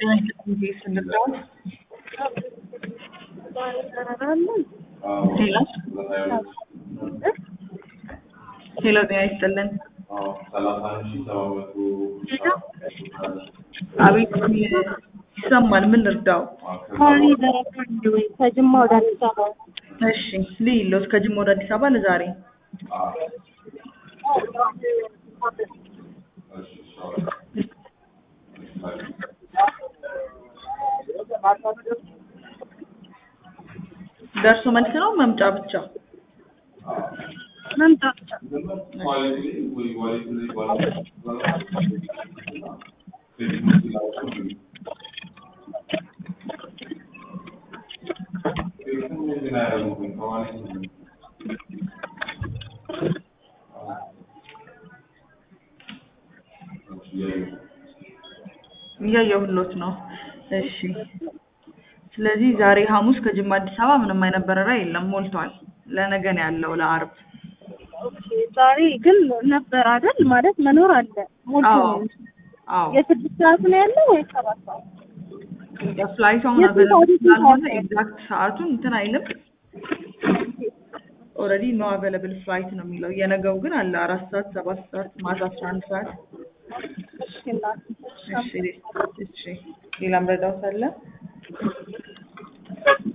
ስንጫወት ሄሎ ሄሎ ጤና ይስጥልን። አቤት ይሰማል። ምን ልርዳው? ከጅማ ወደ አዲስ አበባ እሺ ልይሎት ከጅማ ወደ አዲስ አበባ ለዛሬ ደርሶ መልስ ነው መምጫ ብቻ? መምጣት ብቻ እያየሁሎት ነው። እሺ ስለዚህ ዛሬ ሐሙስ ከጅማ አዲስ አበባ ምንም አይነት በረራ የለም፣ ሞልቷል። ለነገ ነው ያለው ለአርብ። ኦኬ ዛሬ ግን ነበር አይደል? ማለት መኖር አለ ሞልቶ አዎ ነው እንጂ። አዎ የስድስት ሰዓት ነው ያለው ወይ ሰባት ሰዓት? ፍላይቱ አሁን የት ነው አቬለብል ወዴት ነው ስላልሆነ ያለው? ኤግዛክት ሰዓቱን እንትን አይልም። ኦልሬዲ ኖ አቬለብል ፍላይት ነው የሚለው። የነገው ግን አለ አራት ሰዓት፣ ሰባት ሰዓት፣ ማታ አስራ አንድ ሰዓት። እሺ እናቴ፣ እሺ እሺ እሺ ሌላም ረዳውት አለ?